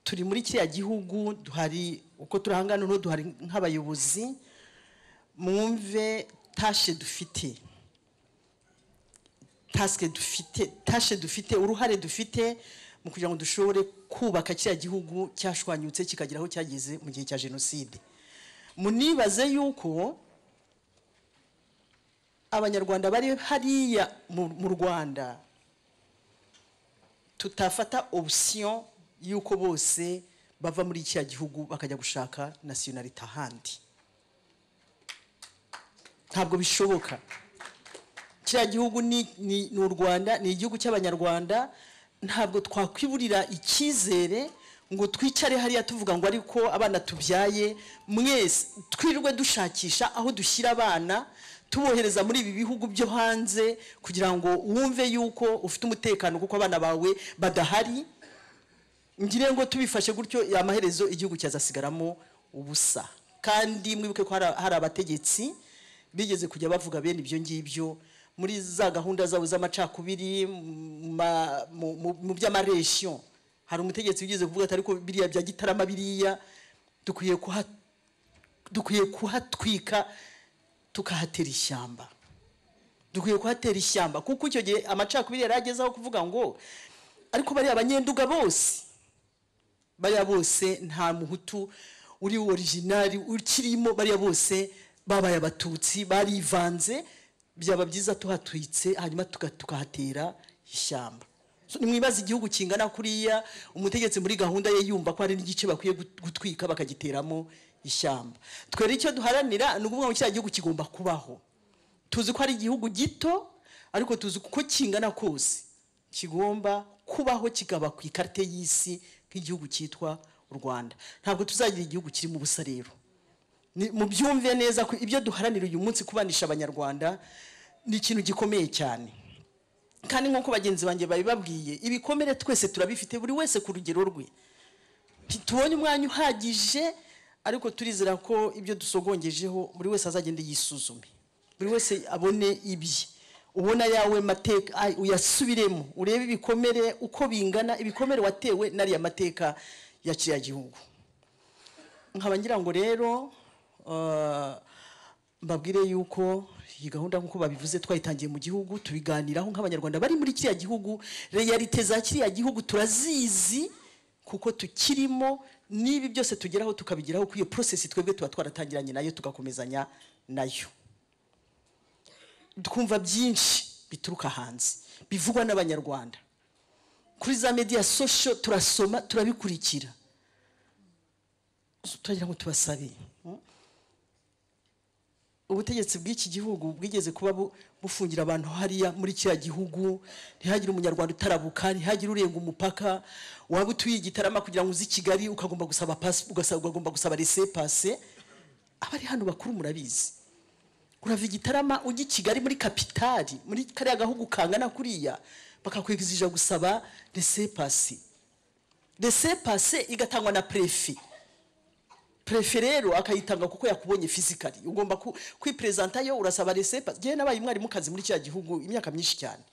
turi muri kiriya gihugu duhari uko turahangana n'ubu duhari nk'abayobozi mwumve tashe dufite tasike dufite tashe dufite uruhare dufite mu kugira ngo dushobore kubaka kiriya gihugu cyashwanyutse kikagera aho cyageze mu gihe cya jenoside munibaze yuko abanyarwanda bari hariya mu rwanda tutafata option y'uko bose bava muri kiriya gihugu bakajya gushaka nasiyonarite ahandi ntabwo bishoboka kiriya gihugu ni ni- ni u rwanda ni igihugu cy'abanyarwanda ntabwo twakwiburira icyizere ngo twicare hariya tuvuga ngo ariko abana tubyaye mwese twirirwe dushakisha aho dushyira abana tubohereza muri ibi bihugu byo hanze kugira ngo wumve yuko ufite umutekano kuko abana bawe badahari ngire ngo tubifashe gutyo amaherezo igihugu cyazasigaramo ubusa kandi mwibuke ko hari hari abategetsi bigeze kujya bavuga bene ibyo ngibyo muri za gahunda zabo z'amacakubiri mu ma- mu- mu- mu by'amaresiyo hari umutegetsi wigeze kuvuga ati ariko biriya bya gitarama biriya dukwiye kuha- dukwiye kuhatwika tukahatera ishyamba dukwiye kuhatera ishyamba kuko icyo gihe amacakubiri yari agezeho kuvuga ngo ariko bariya abanyenduga bose bariya bose nta muhutu uri orijinali ukirimo bariya bose babaye abatutsi barivanze byaba byiza tuhatwitse hanyuma tuka- tukahatera ishyamba So, nimwibaza igihugu kingana kuriya umutegetsi muri gahunda ye yumva ko hari n'igice bakwiye gut- gutwika bakagiteramo ishyamba twere icyo duharanira ni ukuvuga ngo kiriya gihugu kigomba kubaho tuzi ko ari igihugu gito ariko tuzi uko kingana kose kigomba kubaho kikaba ku ikarita y'isi nk'igihugu cyitwa u rwanda ntabwo tuzagira igihugu kirimo ubusa rero Ni- mubyumve neza ko ibyo duharanira uyu munsi kubanisha abanyarwanda ni ikintu gikomeye cyane kandi nk'uko bagenzi banjye babibabwiye ibikomere twese turabifite buri wese ku rugero rwe tubonye umwanya uhagije ariko turizera ko ibyo dusogongejeho buri wese azagenda yisuzume buri wese abone ibye ubona yawe mateka ay- uyasubiremo urebe ibikomere uko bingana ibikomere watewe n'ariya mateka ya kiriya gihugu nkaba ngira ngo rero ah, mbabwire yuko iyi gahunda nk'uko babivuze twayitangiye mu gihugu tubiganiraho nk'abanyarwanda bari muri kiriya gihugu realite za kiriya gihugu turazizi kuko tukirimo n'ibi byose tugeraho tukabigeraho kuri iyo porosesi twebwe tuba twaratangiranye nayo tugakomezanya nayo twumva byinshi bituruka hanze bivugwa n'abanyarwanda kuri za media sosho turasoma turabikurikira turagira ngo tubasabe ubutegetsi bw'iki gihugu bwigeze kuba bu- bufungira abantu hariya muri kiriya gihugu ntihagire umunyarwanda utarabuka ntihagire urenga umupaka waba utuye igitarama kugira ngo uze i kigali ukagomba gusaba pasi ugasaba- ugagomba gusaba rese pase abari hano bakuru murabizi urava igitarama ujya i kigali muri kapitali muri kariya gahugu kangana kuriya bakakwigizija gusaba rese pase rese pase igatangwa na prefe prefe rero akayitanga kuko yakubonye fizikali ugomba ku- kwiperezanta yo urasaba resepa ngewe nabaye umwarimu kazi muri kiriya gihugu imyaka myinshi cyane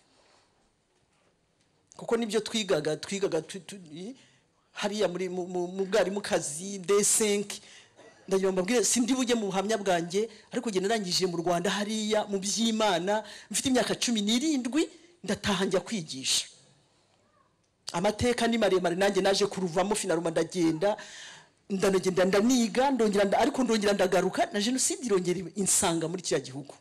kuko nibyo twigaga twigaga tu- tu- i- hariya muri mu- mu mu bwarimu kazi desenke ndagira ngo mbabwire sindi bujye mu buhamya bwanjye ariko njye narangije mu rwanda hariya mu by'imana mfite imyaka cumi n'irindwi ndataha njya kwigisha amateka ni maremare nanjye naje kuruvamo finaruma ndagenda ndanagenda ndaniga ndongera nda- ariko ndongera ndagaruka na jenoside irongera iba- insanga muri kiriya gihugu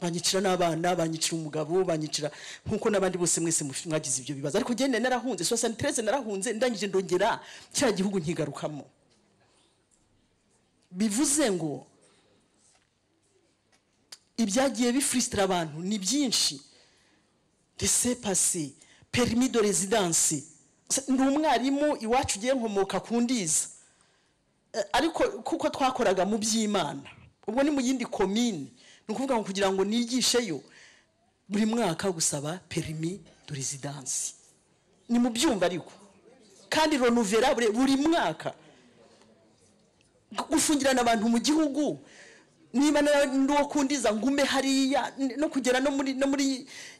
banyicira n'abana banyicira umugabo banyicira nk'uko n'abandi bose mwese muf- mwagize ibyo bibazo ariko njyewe narahunze sosanitereze narahunze ndangije ndongera kiriya gihugu nkigarukamo bivuze ngo ibyagiye bifuristira abantu ni byinshi laissez passer permis de residence Se- ndi umwarimu iwacu ugiye nkomoka ku ndiza Eh, ariko kuko twakoraga mu by'imana ubwo ni mu yindi komini ni ukuvuga ngo kugira ngo nigisheyo buri mwaka gusaba perimi de residence ni mu byumba ariko kandi renuvera buri buri mwaka gufungirana abantu mu gihugu niba na- ndi uwo kundiza ngume hariya n- no kugera no muri no muri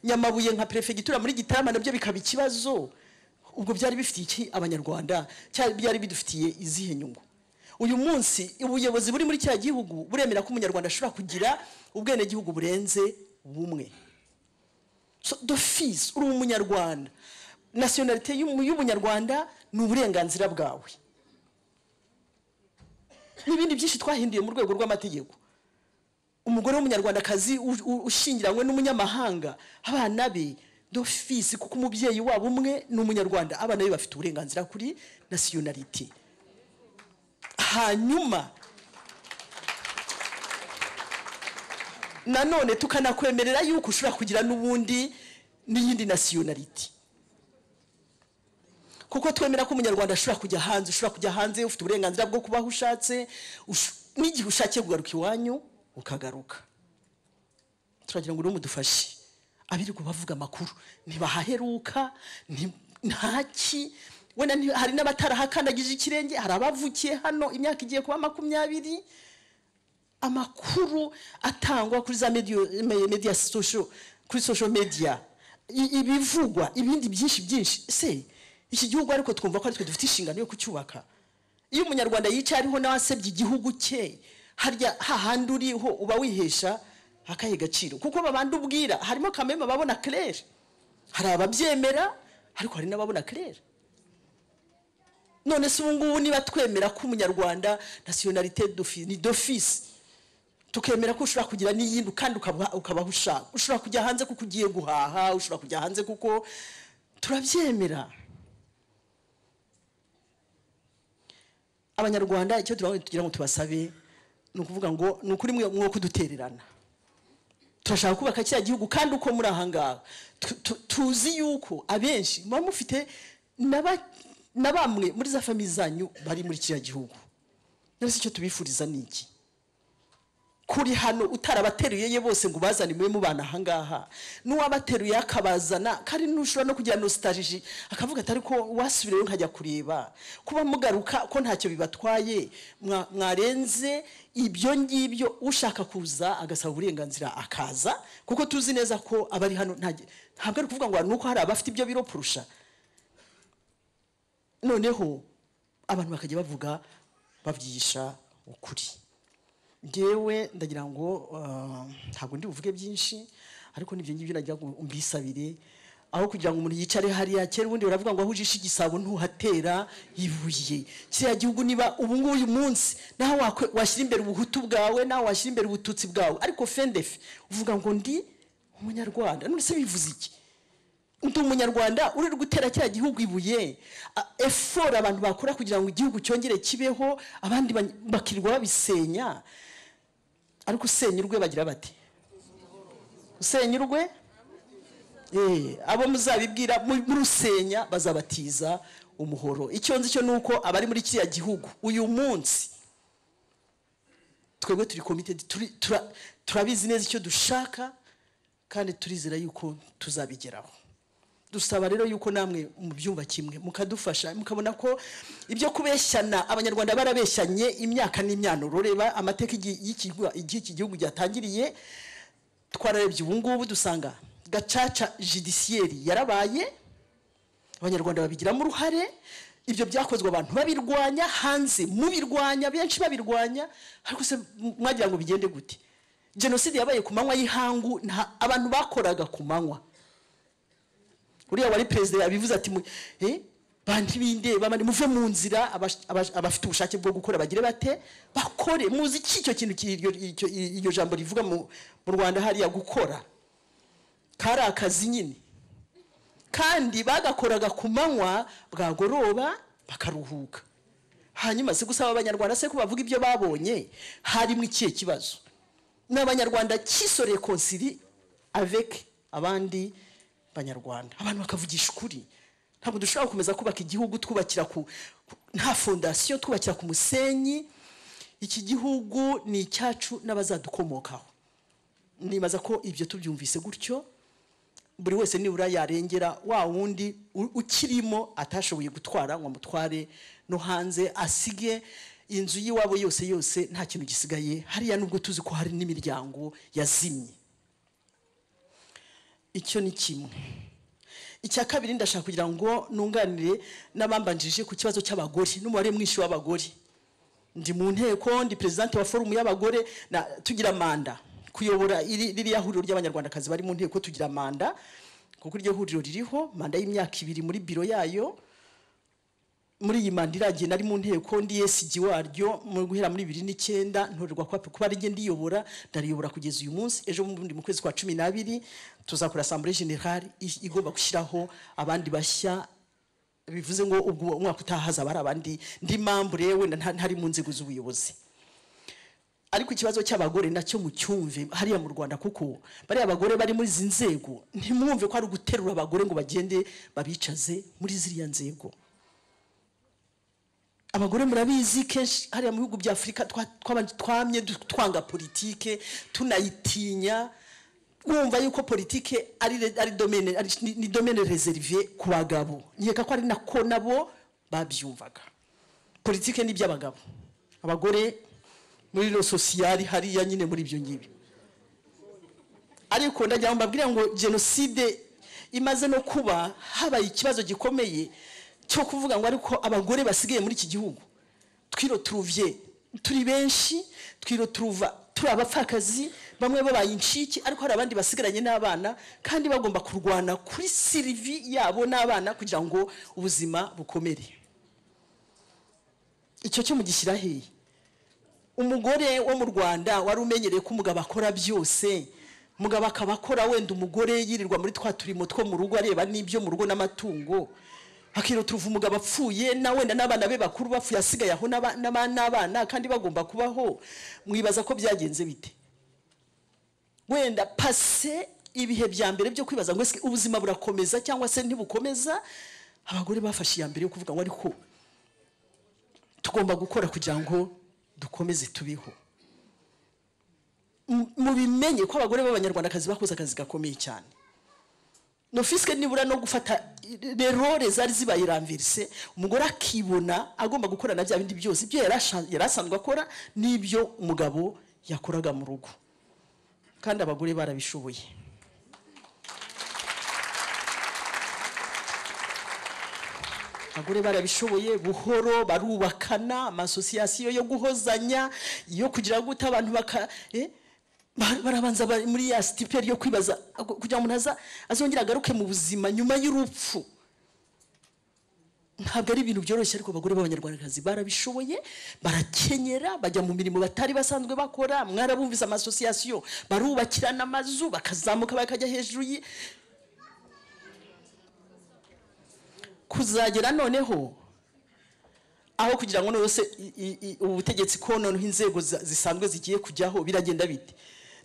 nyamabuye nka perefegitura muri gitarama nabyo bikaba ikibazo ubwo byari bifitiye iki abanyarwanda cyari byari bidufitiye izihe nyungu uyu munsi ubuyobozi buri muri cya gihugu buremera ko umunyarwanda ashobora kugira ubwenegihugu burenze bumwe so dofizi uri umunyarwanda nasiyonalite y'umu- y'ubunyarwanda ni uburenganzira bwawe n'ibindi byinshi twahinduye mu rwego rw'amategeko umugore w'umunyarwandakazi u- u- ushyingiranywe n'umunyamahanga abana be dofisi kuko umubyeyi wabo umwe ni umunyarwanda abana be bafite uburenganzira kuri nasiyonalite hanyuma nanone tukanakwemerera yuko ushobora kugira n'ubundi n'iyindi nasiyonaliti kuko twemera ko umunyarwanda ashobora kujya hanze ushobora kujya hanze ufite uburenganzira bwo kubaho ushatse ush- n'igihe ushakiye kugaruka iwanyu ukagaruka turagira ngo mudufashe abirirwa bavuga amakuru ntibahaheruka nti- ntaki wenda nti- hari n'abatarahakandagije ikirenge hari abavukiye hano imyaka igiye kuba makumyabiri amakuru atangwa kuri za media, me- media social, kuri social media I- ibivugwa ibindi byinshi byinshi se iki gihugu ariko twumva ko aritwe dufite inshingano yo kucyubaka iyo umunyarwanda yicaye ariho n'awasebye igihugu cye harya hahandi uriho uba wihesha akahe gaciro kuko babandi ubwira harimo kameme babona claire hari ababyemera ariko hari n'ababona claire none se ubu ngubu niba twemera ko umunyarwanda nasiyonalite dofi- ni dofisi tukemera ko ushobora kugira n'iyindi kandi ukaba- ukabaho ushaka ushobora kujya hanze kuko ugiye guhaha ushobora kujya hanze kuko turabyemera abanyarwanda icyo turabona tugira ngo tubasabe ni ukuvuga ngo ni ukuri mwe mwo kudutererana turashaka kubaka kiriya gihugu kandi uko muri aha ngaha tu- tu- tuzi yuko abenshi muba mufite na ba- na bamwe muri za famiye zanyu bari muri kiriya gihugu none se icyo tubifuriza ni iki kuri hano utarabateruye ye bose ngo ubazane mube mubana aha ngaha n'uwabateruye akabazana kandi n'ushobora no kugira nostalgie akavuga ati ariko wasubireyo nkajya kureba kuba mugaruka ko ntacyo bibatwaye mwa- mwarenze ibyo ngibyo ushaka kuza agasaba uburenganzira akaza kuko tuzi neza ko abari hano nta- ntabwo ari ukuvuga ngo ni uko hari abafite ibyo biro kurusha noneho abantu bakajya bavuga babyisha ukuri ngewe ndagira ngo ah, ntabwo ndi buvuge byinshi ariko nibyo ngibyo nagira ngo mbisabire aho kugira ngo umuntu yicare hariya kera ubundi baravuga ngo aho ujishe igisabo ntuhatera ibuye kiriya gihugu niba ubu ngubu uyu munsi nawe wakwe- washyira imbere ubuhutu bwawe nawe washyira imbere ubututsi bwawe ariko fendefe uvuga ngo ndi umunyarwanda none se bivuze iki ndi umunyarwanda uri gutera cya gihugu ibuye efora abantu bakora kugira ngo igihugu cyongere kibeho abandi bany- bakirirwa babisenya ariko usenya urwe bagira bati usenya urwe Eh, abo muzabibwira mu- murusenya bazabatiza umuhoro icyo nzi cyo ni uko abari muri kiriya gihugu uyu munsi twebwe turi committed turi- tura- turabizi neza icyo dushaka kandi turizera yuko tuzabigeraho dusaba rero yuko namwe mubyumva kimwe mukadufasha mukabona ko ibyo kubeshyana abanyarwanda barabeshyanye imyaka n'imyanuro reba amateka igihe y'iki- igihe iki gihugu cyatangiriye twararebye ubu ngubu dusanga gacaca judiciaire yarabaye abanyarwanda babigiramo uruhare ibyo byakozwe abantu babirwanya hanze mubirwanya benshi babirwanya ariko se mwagira ngo bigende gute jenoside yabaye ku manywa y'ihangu nta abantu bakoraga ku manywa uriya wari perezida yabivuze ati mu- eh, bantu bindeba mani muve mu nzira abash- abash- abafite ubushake bwo gukora bagire bate bakore muzi iki icyo kintu ki- iryo- iryo iryo jambo rivuga mu mu rwanda hariya gukora kari akazi nyine kandi bagakoraga ku manywa bwagoroba bakaruhuka hanyuma se gusaba abanyarwanda se ko bavuga ibyo babonye harimo ikihe kibazo ni abanyarwanda kisore konsiri avec abandi banyarwanda abantu bakavugisha ukuri ntabwo dushobora gukomeza kubaka igihugu twubakira ku nta fondasiyo twubakira ku musenyi iki gihugu ni icyacu n'abazadukomokaho nibaza ko ibyo tubyumvise gutyo buri wese nibura yarengera wa wundi u- ukirimo atashoboye gutwara ngo amutware no hanze asige inzu y'iwabo yose yose nta kintu gisigaye hariya nubwo tuzi ko hari n'imiryango yazimye icyo ni kimwe icya kabiri ndashaka kugira ngo nunganire n'abambanjije ku kibazo cy'abagore n'umubare mwinshi w'abagore ndi mu nteko ndi perezidante wa forumu y'abagore na tugira manda kuyobora iri- ririya huriro ry'abanyarwandakazi bari mu nteko tugira manda kuko iryo huriro ririho manda y'imyaka ibiri muri biro yayo muri iyi manda irangiye nari mu nteko ndi esigi waryo mu guhera muri bibiri n'icyenda ntorerwa kuba kuba ari njye ndiyobora ndariyobora kugeza uyu munsi ejo bundi mu kwezi kwa cumi n'abiri tuzakora asambure generale i- igomba gushyiraho abandi bashya bivuze ngo ubwo umwaka utaha hazaba hari abandi ndi mambure wenda nta- ntari mu nzego z'ubuyobozi ariko ikibazo cy'abagore nacyo mucyumve hariya mu rwanda kuko bariya abagore bari muri izi nzego ntimwumve ko ari uguterura abagore ngo bagende babicaze muri ziriya nzego abagore murabizi kenshi hariya mu bihugu bya afurika twa- twabanje- twamye du- twanga politike tunayitinya wumva yuko politike ari re- ari domaine ari- ni- ni domaine reserve ku bagabo nkeka ko ari nako nabo babyumvaga politike ni iby'abagabo abagore muri lo sociale hariya nyine muri ibyo ngibyo ariko ndagira ngo mbabwire ngo jenoside imaze no kuba habaye ikibazo gikomeye cyo kuvuga ngo ariko abagore basigaye muri iki gihugu twiro turuvye turi benshi twiro turuva turi abapfakazi bamwe babaye incike ariko hari abandi basigaranye n'abana kandi bagomba kurwana kuri sirivi yabo n'abana kugira ngo ubuzima bukomere icyo cyo mugishyira hehe umugore wo mu rwanda wari umenyereye ko umugabo akora byose umugabo akaba akora wenda umugore yirirwa muri twa turimo two mu rugo areba n'ibyo mu rugo n'amatungo akiroturuva umugabo apfuye na wenda n'abana be bakuru bapfuye asigaye aho n'aba- n'aba- n'abana kandi bagomba kubaho mwibaza ko byagenze bite wenda pase ibihe bya mbere byo kwibaza ngo ese ubuzima burakomeza cyangwa se ntibukomeza abagore bafashe iya mbere yo kuvuga ngo ariko tugomba gukora kugira ngo dukomeze tubiho M- mubimenye ko abagore b'abanyarwandakazi bakoze akazi gakomeye cyane nofiske nibura no gufata rerore zari zibaye ramverise umugore akibona agomba gukora na bya bindi byose ibyo yari asha- yari asanzwe akora n'ibyo umugabo yakoraga mu rugo kandi abagore barabishoboye abagore barabishoboye buhoro barubakana amasosiyasiyo yo guhozanya yo kugira ngo gute abantu baka eh, bar- barabanza bari muri ya sitiperi yo kwibaza ago- kugira ngo umuntu aza- azongere agaruke mu buzima nyuma y'urupfu ntabwo ari ibintu byoroshye ariko abagore b'abanyarwandakazi barabishoboye barakenyera bajya mu mirimo batari basanzwe bakora mwarabumvise amasosiyasiyo barubakirana amazu bakazamuka bakajya hejuru y' kuzagera noneho aho kugira ngo nose i- i- i- ubutegetsi ko noneho inzego za- zisanzwe zigiye kujyaho biragenda bite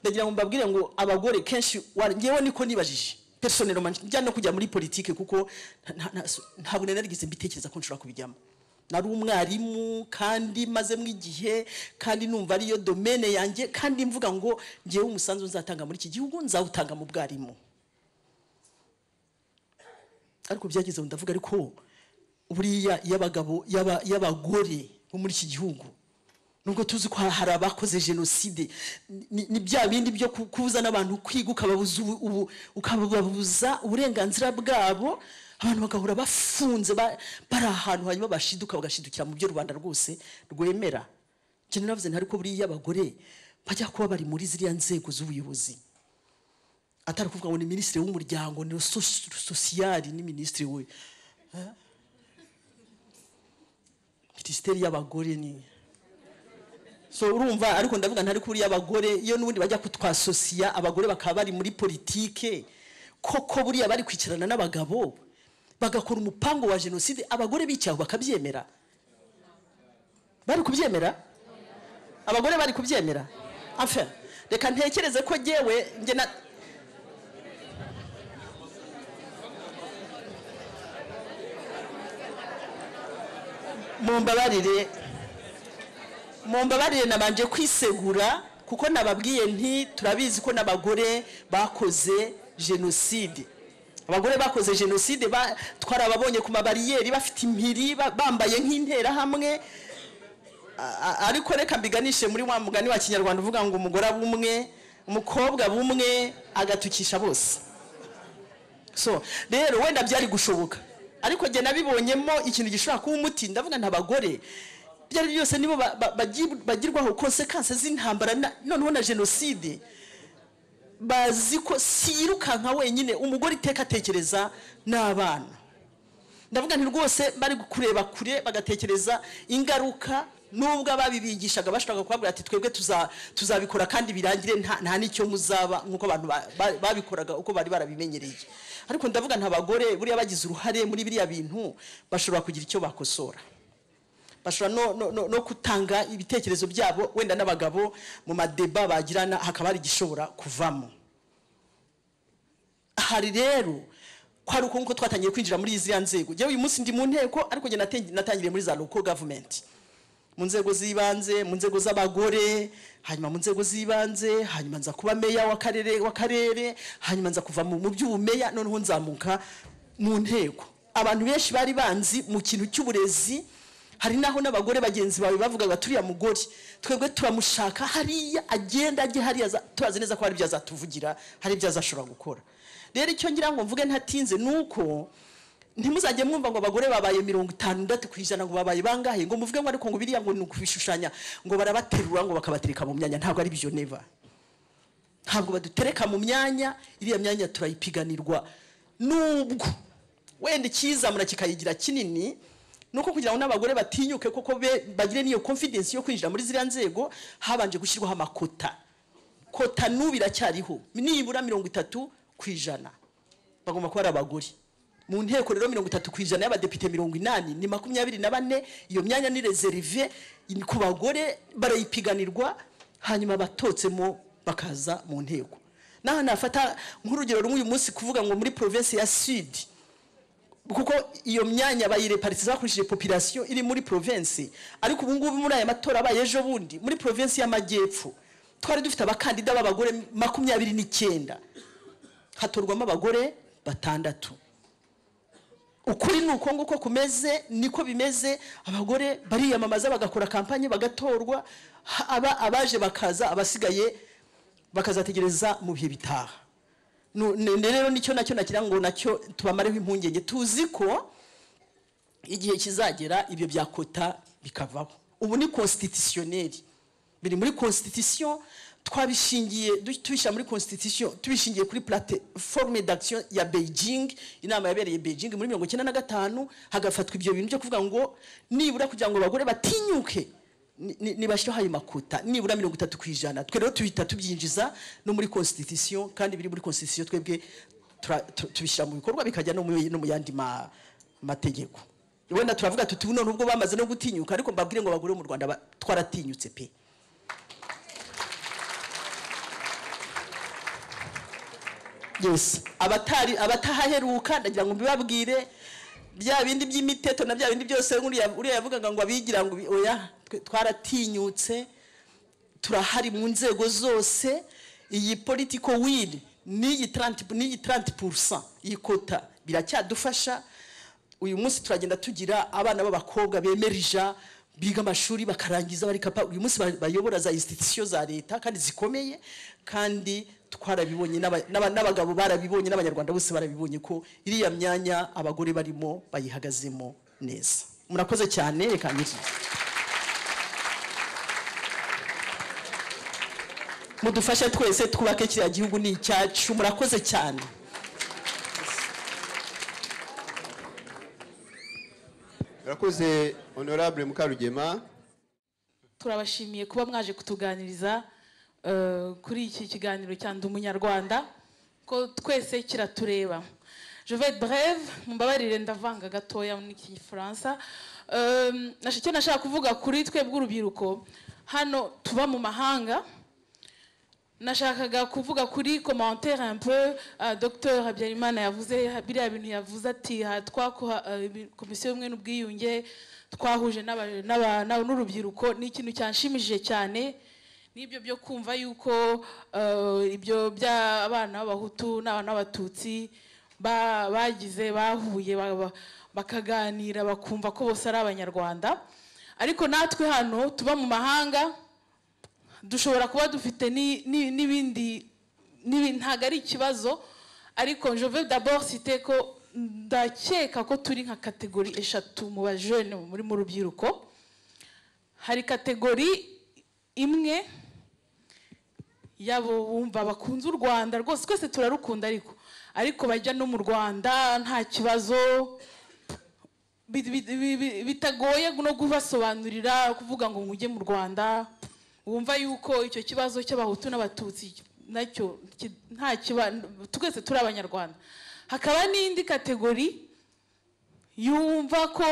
ndagira ngo mbabwire ngo abagore kenshi wa- ngewe niko nibajije personellement njya no kujya muri politike kuko nta- nta- ntabwo nari narigeze mbitekereza ko nshobora kubijyamo nari umwarimu kandi mazemo igihe kandi numva ariyo domaine yanjye kandi mvuga ngo ngewe umusanzu nzatanga muri iki gihugu nzawutanga mu bwarimu ariko byageze aho ndavuga ariko buriya y'abagabo y'aba- y'abagore bo muri iki gihugu nubwo tuzi ko hari abakoze jenoside ni ni bya bindi byo ku- kubuza n'abantu kwiga ukababuza ubu- ubu- ukababuza uburenganzira bwabo abantu bagahora bafunze ba- bari ahantu hanyuma bashiduka bagashidukira mu byo rubanda rwose rwemera njye naravuze nti ariko buriya abagore bajya kuba bari muri ziriya nzego z'ubuyobozi atari kuvuga ngo ni minisitiri w'umuryango ni sosi- sosiyali ni minisitiri we Eh? minisiteri y'abagore ni so urumva ariko ndavuga ntari kuri y'abagore iyo n'ubundi bajya kutwasosiya abagore bakaba bari muri politike koko buriya bari kwicarana n'abagabo bagakora umupango wa jenoside abagore bicaye bakabyemera bari kubyemera abagore bari kubyemera Enfin, reka ntekereze ko jyewe njye na mumbabarire mumbabarire nabanje kwisegura kuko nababwiye nti turabizi ko n'abagore bakoze jenoside abagore bakoze jenoside ba- twarababonye ku mabariyeri bafite impiri ba- bambaye nk'interahamwe A- a- ariko reka mbiganishe muri wa mugani wa kinyarwanda uvuga ngo umugore abumwe umukobwa bumwe agatukisha bose so rero wenda byari gushoboka ariko njye nabibonyemo ikintu gishobora kuba umuti ndabona n'abagore ibyo ari byo byose nibo ba- ba- bagi- bagirwaho konsekanse z'intambara na- noneho na jenoside bazi ko si yirukanka wenyine umugore iteka atekereza n'abana ndavuga nti rwose bari kureba kure bagatekereza ingaruka nubwo ababibigishaga bashobora kubabwira ati twebwe tuza- tuzabikora kandi birangire nta nta n'icyo muzaba nk'uko abantu ba- ba- babikoraga uko bari barabimenyereye ariko ndavuga nta bagore buriya bagize uruhare muri biriya bintu bashobora kugira icyo bakosora bashobora no, no, no, no gutanga ibitekerezo byabo wenda n'abagabo mu madeba bagirana hakaba hari igishobora kuvamo hari rero ko hari uko nguko twatangiye kwinjira muri ziriya nzego njyewe uyu munsi ndi mu nteko ariko njye natengi- natangiriye muri za local government mu nzego z'ibanze mu nzego z'abagore hanyuma mu nzego z'ibanze hanyuma nza kuba meya w'akarere w'akarere hanyuma nza kuva mu mu by'ubumeya noneho nzamuka mu nteko abantu benshi bari banzi mu kintu cy'uburezi hari naho n'abagore bagenzi bawe bavugaga turiya mugore twebwe turamushaka hariya agenda ajye hariya aza- turazi neza ko hari ibyo azatuvugira hari ibyo azashobora gukora rero icyo ngira ngo mvuge ntatinze ni uko ntimuzajye mwumva ngo abagore babaye mirongo itandatu ku ijana ngo babaye bangahe ngo muvuge ngo ariko ngo biriya ngo ni ukubishushanya ngo barabaterura ngo bakabatereka mu myanya ntabwo ari byo neva ntabwo badutereka mu myanya iriya myanya turayipiganirwa nubwo wenda icyizamura kikayigira kinini ni uko kugira ngo n'abagore batinyuke koko be bagire n'iyo confidence yo kwinjira muri ziriya nzego habanje gushyirwaho amakota kota n'ubu biracyariho nibura mirongo itatu ku ijana bagomba kuba ari abagore mu nteko rero mirongo itatu ku ijana y'abadepite mirongo inani ni makumyabiri na bane iyo myanya ni reserve ni ku bagore barayipiganirwa hanyuma batotsemo bakaza mu nteko naho nafata nk'urugero rw'uyu munsi kuvuga ngo muri provinsi ya sud kuko iyo myanya bayireparitiza bakoresheje population iri muri provinsi ariko ubu ngubu muri aya matora abaye ejo bundi muri provinsi y'amajyepfo twari dufite abakandida b'abagore makumyabiri n'icyenda hatorwamo abagore batandatu ukuri ni uko nguko kumeze niko bimeze abagore bariyamamaza bagakora kampanye bagatorwa ha- aba abaje bakaza abasigaye bakazategereza mu bihe bitaha Nu- ne- ne- rero nicyo nacyo nagira ngo nacyo tubamareho impungenge tuzi ko igihe kizagera ibyo bya kota bikavaho ubu ni constitutionnel biri muri constitution twabishingiye du- tubishyira muri constitution tubishingiye kuri plateforme d'action ya Beijing inama yabereye Beijing muri mirongo icyenda na gatanu hagafatwa ibyo bintu byo kuvuga ngo nibura kugira ngo abagore batinyuke ni- ni- nibashyiraho ayo makuta nibura mirongo itatu ku ijana twe rero tuhita tubyinjiza no muri constitution kandi biri muri constitution twebwe tura- tu- tubishyira mu bikorwa bikajya no mu no mu yandi ma- mategeko wenda turavuga tuti none ubwo bamaze no gutinyuka ariko mbabwire ngo abagore bo mu rwanda ba- twaratinyutse pe yes abatari abatahaheruka ndagira ngo mbibabwire bya bindi by'imiteto na bya bindi byose uriya uriya yavugaga ngo abigira ngo bi- oya twe- twaratinyutse turahari mu nzego zose iyi political will n'iyi 30 n'iyi 30% iyi kota biracyadufasha uyu munsi turagenda tugira abana b'abakobwa bemerija biga amashuri bakarangiza bari kapa uyu munsi ba- bayobora za institution za leta kandi zikomeye kandi twarabibonye n'aba- n'aba- n'abagabo barabibonye n'abanyarwanda bose barabibonye ko iriya myanya abagore barimo bayihagazemo neza murakoze cyane reka ngire. mudufashe twese twubake kiriya gihugu ni icyacu murakoze cyane Urakoze Honorable Mukarugema. turabashimiye kuba mwaje kutuganiriza eh, kuri iki kiganiro cya Ndi umunyarwanda ko twese kiratureba je vais être brève mumbabarire ndavanga gatoya n'ikifaransa Eh, nasha- icyo nashaka kuvuga kuri twebwe urubyiruko hano tuba mu mahanga nashakaga kuvuga kuri commentaire un peu uh, docteur habyarimana yavuze biriya bintu yavuze ati ha twakoha uh, komisiyo y'ubumwe n'ubwiyunge twahuje n'aba- n'aba- n'aba- n'urubyiruko ni ikintu cyanshimishije cyane n'ibyo byo kumva yuko uh, ibyo by'abana b'abahutu n'abana b'abatutsi ba- bagize bahuye ba- ba- bakaganira bakumva ko bose ari abanyarwanda ariko natwe hano tuba mu mahanga dushobora kuba dufite ni- ni- n'ibindi n'ibi- ntabwo ari ikibazo ariko je veux d'abord citer ko ndakeka ko turi nka kategori eshatu mu bajene muri mu rubyiruko hari kategori imwe yabo bumva bakunze u rwanda rwose twese turarukunda ariko ariko bajya no mu rwanda nta kibazo bi- bi- bi- bi- bitagoye no kubasobanurira kuvuga ngo mujye mu rwanda wumva yuko icyo kibazo cy'abahutu n'abatutsi nacyo ki- nta kiba twese turi abanyarwanda hakaba n'indi kategori yumva ko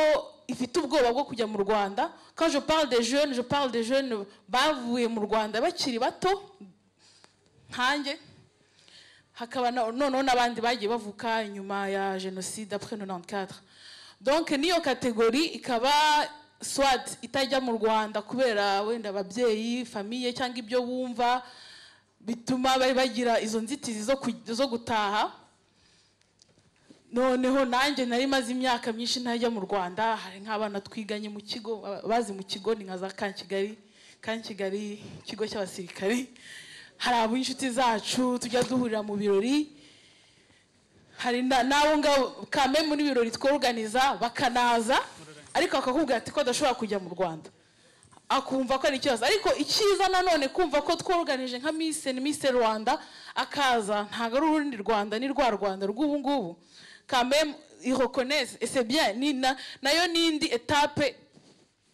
ifite ubwoba bwo kujya mu rwanda quand je parle des jeunes je parle des jeunes bavuye mu rwanda bakiri bato nkanjye hakaba na- noneho n'abandi bagiye bavuka nyuma ya jenoside après 94 donc n'iyo kategori ikaba swat itajya mu rwanda kubera wenda ababyeyi famiye cyangwa ibyo bumva bituma bari bagira izo nzitizi zo ku- zo gutaha noneho nanjye nari maze imyaka myinshi ntajya mu rwanda hari nk'abana twiganye mu kigo aba- bazi mu kigo ni nka za kankigali kankigali ikigo cy'abasirikari hari ab'inshuti zacu tujya duhurira mu birori hari na- n'abo ngabo kame muri birori tworuganiza bakanaza ariko bakakubwira ati ko adashobora kujya mu rwanda akumva ko ari ikibazo ariko icyiza nanone kumva ko tworoganije nka misi ni misi rwanda akaza ntabwo ari urundi rwanda ni rwa rwanda rw'ubu ngubu kameme irokoneze ese bien ni na- nayo ni indi etape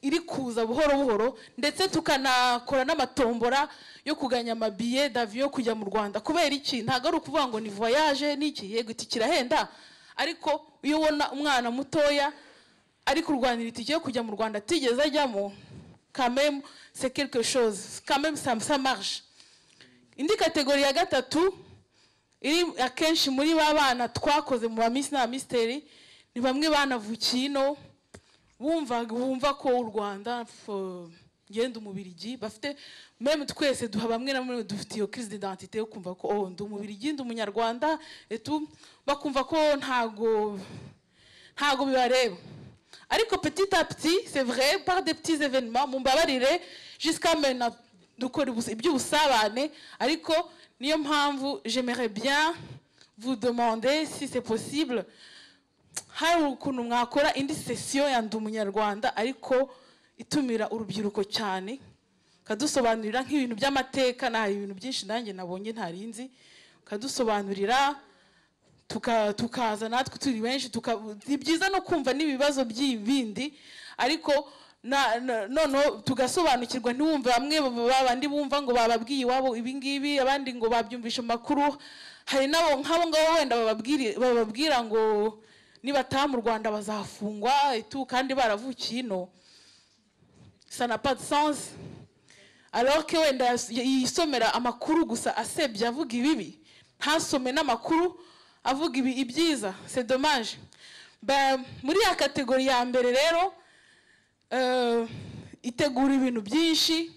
iri kuza buhoro buhoro ndetse tukanakora n'amatombora yo kuganya amabiye daviyo yo kujya mu rwanda kubera iki ntabwo ari ukuvuga ngo ni voyage n'iki yego iki kirahenda ariko iyo ubona umwana mutoya ari kurwanira itike yo kujya mu rwanda atigeze ajyamo kameme c'est quelque chose kameme ça, ça marche indi kategori ya gatatu iri akenshi muri ba bana twakoze mu bamisi n'abamisiteri ni bamwe banavukiye ino bumva bumva ko u rwanda fo- ngenda umubirigi bafite meme twese duha bamwe na bamwe dufite iyo crise d'identité yo kumva ko oh ndi umubirigi ndi umunyarwanda etu bakumva ko ntago ntago bibareba ariko petit à petit c'est vrai par des petits événements mumbabarire jusqu'à maintenant dukora ubus- iby'ubusabane ariko niyo mpamvu j'aimerais bien vous demander si c'est possible hari ukuntu mwakora indi sesiyo ya ndi umunyarwanda ariko itumira urubyiruko cyane ukadusobanurira nk'ibintu by'amateka na hari ibintu byinshi nanjye nabonye ntarinzi ukadusobanurira tuka- tukaza natwe turi benshi tuka- ni byiza no kumva n'ibibazo by'ibindi ariko na- na- noneho tugasobanukirwa ntiwumve bamwe babandi bumva ngo bababwiye iwabo ibi ngibi abandi ngo babyumvishe mu makuru hari n'abo nk'abo ngabo wenda bababwiri- bababwira ngo nibataha mu rwanda bazafungwa etu kandi baravukiye ino ça n'a pas de sens alors que wenda yas- yisomera amakuru gusa asebya avuga ibibi ntasome n'amakuru avuga ibi ibyiza c'est dommage Ben, muri ya kategori ya mbere rero eh, itegura ibintu byinshi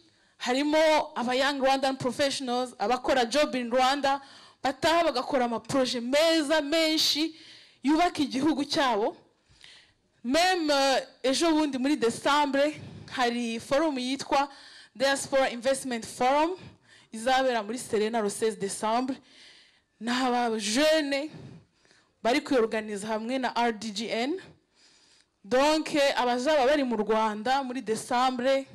harimo aba young rwandan professionals abakora job in rwanda bataha bagakora amaproje meza menshi yubaka igihugu cyabo meme euh, ejo bundi muri desambre hari forumu yitwa diaspora investment forum izabera muri serena le 16 desambre ni abajene bari kuyorganiza hamwe na rdgn donc eh, abazaba bari mu rwanda muri desambre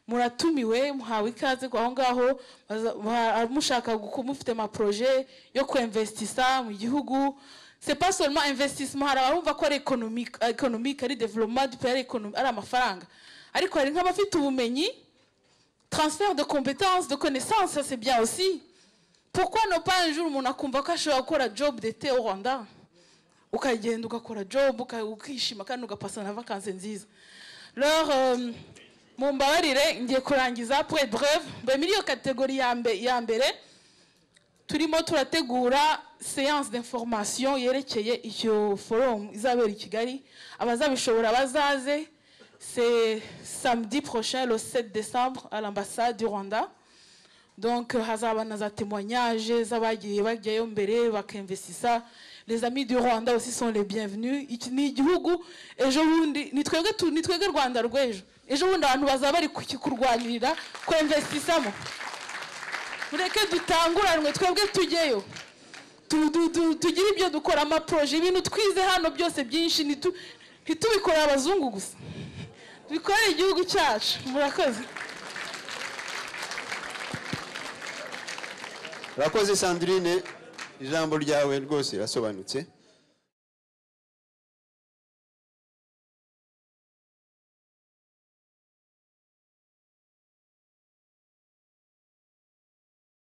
muratumiwe muhawe ikaze aho ngaho baza- ba- mushaka guku- mufite amaproje yo kwinvestisa mu gihugu c'est pas seulement investissement hari abumva ko ari économique économique ari développement du pays ari économie- ari amafaranga ariko hari nk'abafite ubumenyi transfert de compétences de connaissances ça c'est bien aussi pourquoi ne pas un jour umuntu akumva ko ashobora gukora job d'été au Rwanda ukagenda ugakora job uka- ukishima kandi ugapasa na vacances nziza leur euh, mumbabarire ngiye kurangiza pour être breve mbe muri iyo kategori ya mbe- ya mbere turimo turategura séance d'information yerekeye iyo forum izabera i kigali abazabishobora bazaze c'est samedi prochain le 7 décembre à l'ambassade du rwanda donc euh, hazaba na za témoignages z'abagiye bajyayo mbere bakinvestisa les amis du rwanda aussi sont les bienvenus iki ni igihugu ejo bundi ni twebwe tu- ni twebwe rwanda rw'ejo ejo bundi abantu bazaba bari kukikurwanirira kwemvestisamo mureke dutanguranwe twebwe tujyeyo tu- tu- tu- tugire ibyo dukora amaporoje ibintu twize hano byose byinshi ntitu- ntitubikorere abazungu gusa bikorere igihugu cyacu murakoze urakoze sandrine ijambo ryawe rwose rirasobanutse